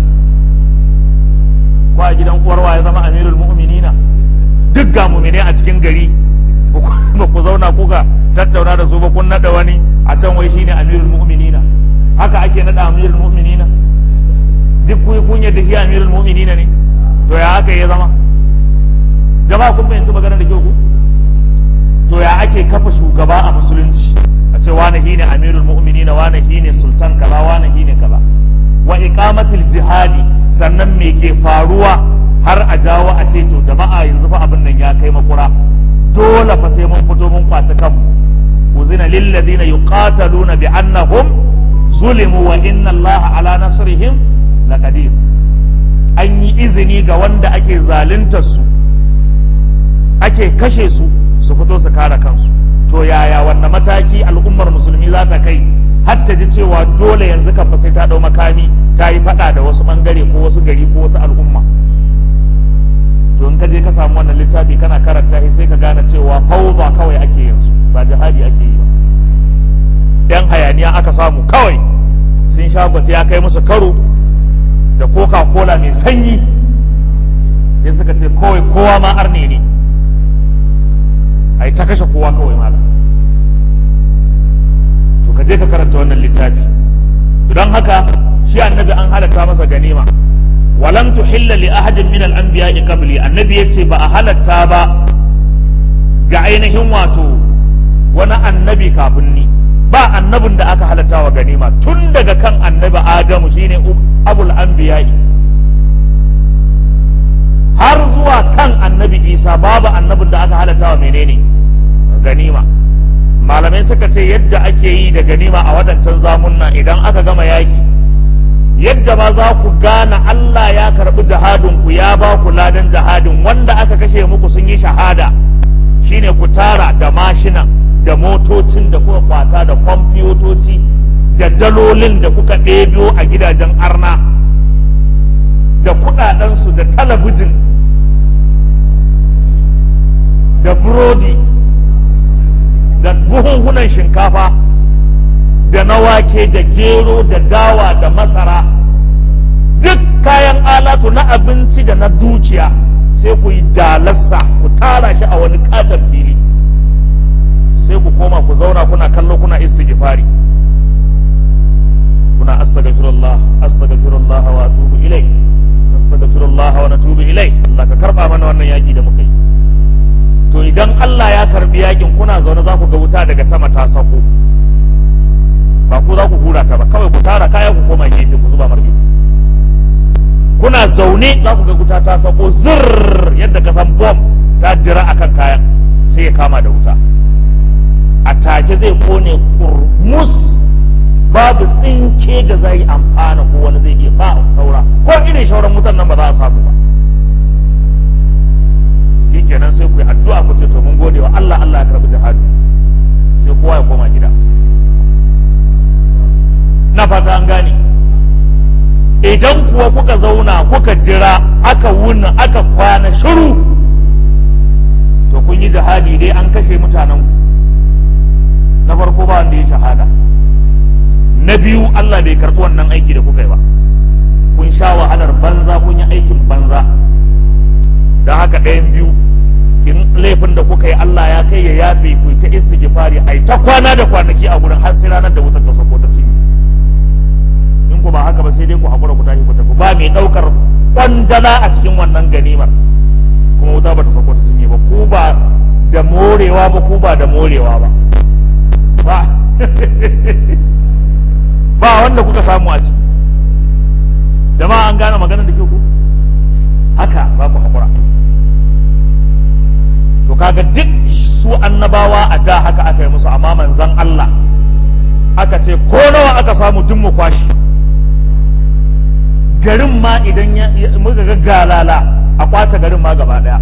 ko a gidan uwarwa ya zama amirul mu'minina duk ga mumine a cikin gari ba ku zauna kuka tattauna da su ba kun nada wani a can wai shine amirul mu'minina haka ake nada amirul mu'minina duk kun kun yadda shi amirul mu'minina ne to ya aka ya zama jama'a kun fahimci magana da kyau ku to ya ake kafa shugaba a musulunci a ce wani shine amirul mu'minina wani shine sultan kaza wani shine kaza wa iqamatil jihadi sannan me ke faruwa har a jawo a ce to jama'a yanzu fa abin nan ya kai makura dole fa sai mun fito mun kwaci kanmu uzina lil ladina yuqataluna bi annahum zulimu wa inna allaha ala nasrihim laqadir an yi izini ga wanda ake zaluntar su ake kashe su su fito su kare kansu to yaya wannan mataki al'ummar musulmi za ta kai har ta ji cewa dole yanzu kan sai ta dau makami ta yi fada da wasu bangare ko wasu gari ko wata al'umma to in ka je ka samu wannan littafi kana karanta shi sai ka gane cewa fauza kawai ake yanzu ba jihadi ake yi ba yan hayaniya aka samu kawai sun sha gwata ya kai musu karo da coca cola mai sanyi sai suka ce kawai kowa ma arne ne ai ta kashe kowa kawai malam to ka je ka karanta wannan littafi don haka shi annabi an halatta masa ganima walam tuhilla li ahadin min al-anbiya'i qabli annabi yace ba a halatta ba ga ainihin wato wani annabi kafin ni ba annabin da aka halatta wa ganima tun daga kan annabi adamu shine abul anbiya'i har zuwa kan annabi isa babu annabin da aka halatta wa menene ganima malamai suka ce yadda ake yi da ganima a wadancan zamunna idan aka gama yaki yadda ma za ku gane Allah ya karɓi jihadinku ya ba ku ladan jihadin wanda aka kashe muku sun yi shahada shine ku tara da mashinan da motocin da kuka kwata da kwamfiyotoci da dalolin da kuka ɗebiyo a gidajen arna da kuɗaɗensu da talabijin da burodi da buhunhunan shinkafa da na wake da gero da dawa da masara duk kayan alatu na abinci da na dukiya sai ku yi dalarsa ku tara shi a wani katon fili sai ku koma ku zauna kuna kallo kuna istighfari kuna astaghfirullah astaghfirullah wa atubu ilai astaghfirullah wa natubu ilai Allah ka karba mana wannan yaki da muka yi to idan Allah ya karbi yakin kuna zaune za ku ga wuta daga sama ta sako ba ku za ku hura ta ba kawai ku tara kaya ku koma gefe ku zuba marge kuna zaune za ku ga wuta ta sako zirr yadda ka san bom ta dira akan kayan sai ya kama da wuta a take zai kone kurmus babu tsinke da zai amfana ko wani zai iya ba saura ko irin shauran wutan nan ba za a samu ba kenan sai ku yi addu'a ku ce to mun gode wa Allah Allah ya karbi jihadi sai kowa ya koma gida na fata an gane idan kuwa kuka zauna kuka jira aka wuna aka kwana shiru to kun yi jihadi dai an kashe mutanen na farko ba wanda ya shahada na biyu Allah bai karɓi wannan aiki da kuka yi ba kun sha wahalar banza kun yi aikin banza don haka ɗayan biyu in laifin da kuka yi Allah ya kai ya yafe ku ta istighfari ai ta kwana da kwanaki a gurin har sai ranar da wutar ta sako ta cinye in ku ba haka ba sai dai ku hakura ku tashi ku tafi ba mai daukar kwandala a cikin wannan ganimar kuma wuta ba ta sako ta cinye ba ku ba da morewa ba ku ba da morewa ba ba ba wanda kuka samu a ciki jama'a an gane maganar da ke ku haka ba ku hakura to kaga duk su annabawa a da haka aka yi musu amma manzan Allah aka ce ko nawa aka samu duk mu kwashi garin ma idan muka ga galala a kwace garin ma gaba daya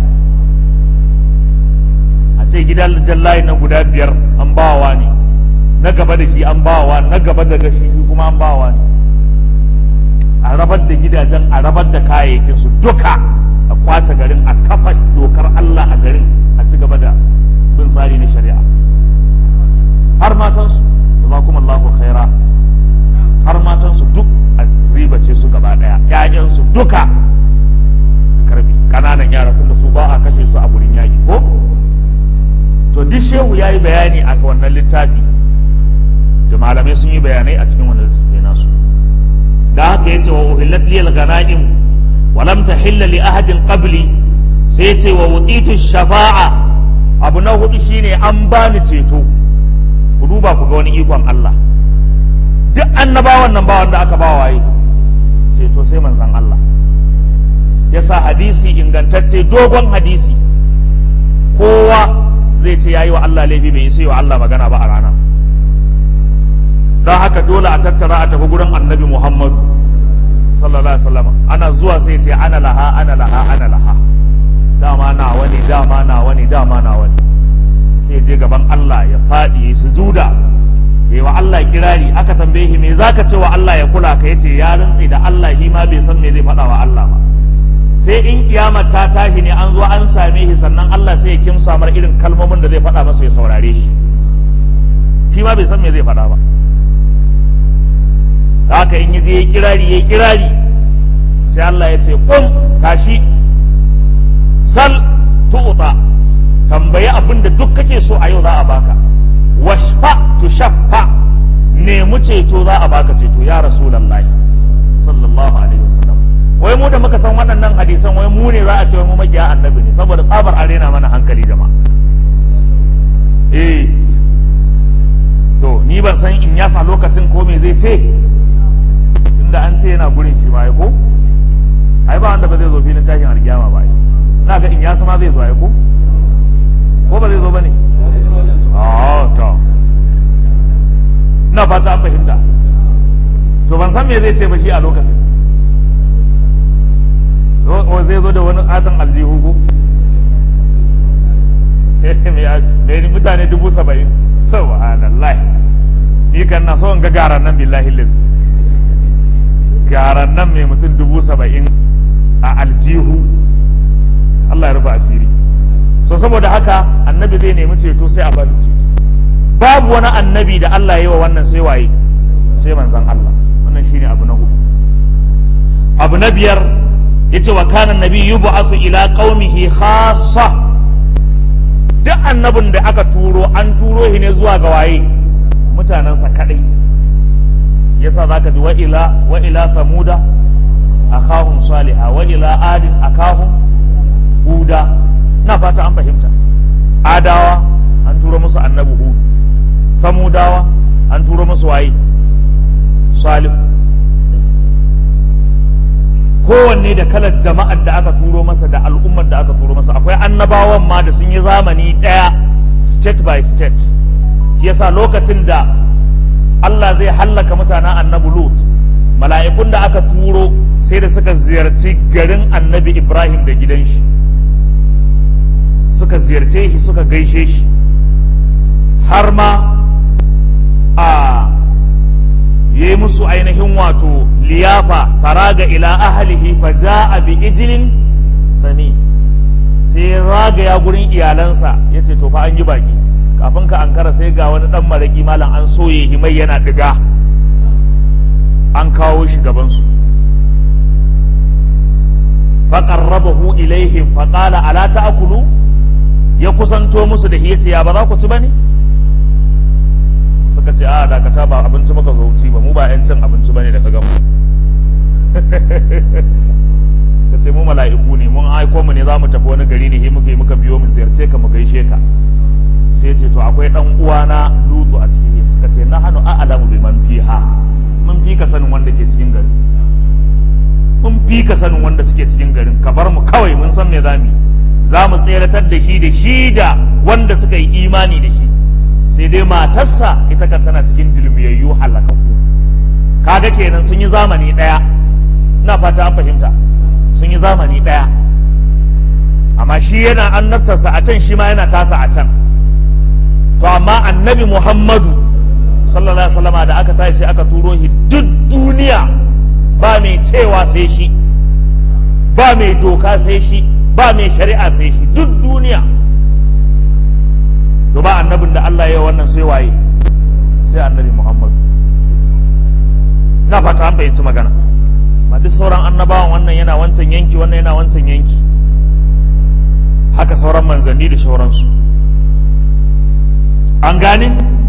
a ce gidan jallayi na guda biyar an bawa ne na gaba da shi an bawa na gaba da shi shi kuma an bawa ne a rabar da gidajen a rabar da kayayyakin su duka a kwace garin a kafa dokar Allah a garin a ci gaba da bin tsari na shari'a har matansu jazakumullahu khaira har matansu duk a ribace su gaba daya ƴaƴansu duka karbi kananan yara tunda su ba a kashe su a gurin yaƙi ko to duk shehu ya yi bayani a wannan littafi da malamai sun yi bayanai a cikin wannan littafi nasu da haka yace wa uhillat liyal ghanaim wa lam tahilla li ahadin qabli sai yace wa wuditu shafa'a abu na hudu shine an bani ceto ku duba ku ga wani ikon Allah duk annabawan nan ba wanda aka ba waye ceto sai manzon Allah yasa hadisi ingantacce dogon hadisi kowa zai ce yayi wa Allah laifi bai sai wa Allah magana ba a rana don haka dole a tattara a tafi gurin annabi Muhammadu sallallahu alaihi wasallam ana zuwa sai ce ana laha ana laha ana laha dama na wani dama na wani dama na wani sai je gaban Allah ya faɗi ya sujuda ya wa Allah kirari aka tambaye shi me zaka ce wa Allah ya kula ka yace ya rantse da Allah shi ma bai san me zai faɗa wa Allah ba sai in kiyamar ta tashi ne an zo an same shi sannan Allah sai ya kimsa mar irin kalmomin da zai faɗa masa ya saurare shi shi ma bai san me zai faɗa ba haka in yaje yayi kirari yayi kirari sai Allah ya ce kum tashi sal tu'ta tambayi abin da duk kake so a yau za a baka washfa tu shaffa nemi ceto za a baka ceto ya rasulullahi sallallahu alaihi wasallam wai mu da muka san waɗannan hadisan wai mu ne za a ce mu makiya annabi ne saboda tsabar arena mana hankali jama'a eh to ni ban san in yasa lokacin ko me zai ce inda an ce yana gurin shi ma ya ko ai ba wanda ba zai zo filin tashin alkiyama ba ai na ga in yasa ma zai zo ai ko ko ba zai zo bane ah to ina fata an fahimta to ban san me zai ce ba shi a lokacin o zai zo da wani atan aljihu ko mai mutane dubu saba'in subhanallah ni kan na so in ga garan nan billahi liz garan nan mai mutum dubu saba'in a aljihu Allah ya rufe asiri so saboda haka annabi zai nemi ceto sai a bani ceto babu wani annabi da Allah ya yi wa wannan sai waye sai manzan Allah wannan shine abu na hudu abu na biyar yace wa kana nabi yub'athu ila qaumihi khassa duk annabin da aka turo an turo shi ne zuwa ga waye mutanensa kadai yasa zaka ji wa ila wa ila samuda akahum salihah wa ila adin akahum huda na fata an fahimta adawa an turo musu annabi hud samudawa an turo musu waye salih kowanne da kalar jama'ar da aka turo masa da al'ummar da aka turo masa akwai annabawan ma da sun yi zamani ɗaya state by state shi yasa lokacin da Allah zai hallaka mutanen annabi Lut mala'ikun da aka turo sai da suka ziyarci garin annabi Ibrahim da gidan shi suka ziyarce shi suka gaishe shi har ma a yi musu ainihin wato liyafa faraga ila ahlihi fa ja'a bi ijlin sami sai ya ragaya gurin iyalansa ya ce to fa an yi baki kafin ka ankara sai ga wani dan maraki malam an soye himai yana diga an kawo shi gabansu faqarrabahu ilaihim faqala ala ta'kulu ya kusanto musu da hiyace ya ba za ku ci bane suka ce a dakata ba abinci muka zo ci ba mu ba yan cin abinci bane da ka gamu ka ce mu mala'iku ne mun aiko mu ne za mu tafi wani gari ne muka yi muka biyo mu ziyarce ka mu gaishe ka sai ce to akwai dan uwana lutu a cikin suka ce na hannu a'lamu bi man fiha mun fi ka sanin wanda ke cikin garin mun fi ka sanin wanda suke cikin garin ka bar mu kawai mun san me zamu yi za mu tseratar da shi da shi da wanda suka yi imani da shi sai dai matarsa ita kan tana cikin dulmiyayyu halakaku kaga kenan sun yi zamani ɗaya ina fata an fahimta sun yi zamani ɗaya amma shi yana annabtarsa a can shi ma yana tasa a can to amma annabi muhammadu sallallahu alaihi wasallama da aka tashi sai aka turo shi duk duniya ba mai cewa sai shi ba mai doka sai shi ba mai shari'a sai shi duk duniya to ba annabin da Allah ya wannan sai waye sai annabi Muhammad na fata an fahimci magana ma duk sauran annabawan wannan yana wancan yanki wannan yana wancan yanki haka sauran manzanni da shauransu an gane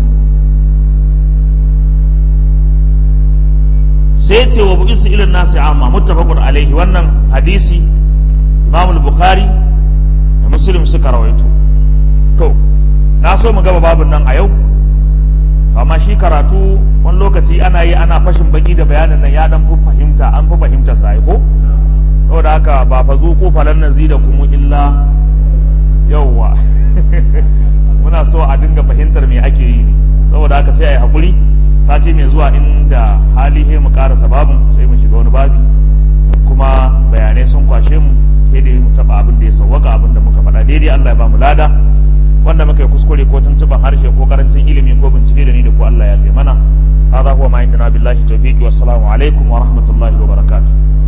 sai ce wa bu'isu ilin nasi amma muttafaqun alaihi wannan hadisi Imam al-Bukhari da Muslim suka rawaito to na so mu gaba babun nan a yau amma shi karatu wani lokaci ana yi ana fashin baki da bayanin nan ya dan fi fahimta an fi fahimta sai ko saboda haka ba fa zu ko falan nazi da kuma illa yawwa muna so a dinga fahimtar me ake yi ne saboda haka sai a yi hakuri sati mai zuwa inda hali he mu karasa babin sai mu shiga wani babi kuma bayanai sun kwashe mu sai da mu taba abin da ya sawwaka abin da muka faɗa daidai Allah ya ba mu lada wanda muka yi kuskure ko tuntuban harshe ko karancin ilimi ko bincike da ni da ku Allah ya fi mana هذا هو ما عندنا بالله التوفيق والسلام عليكم ورحمة الله وبركاته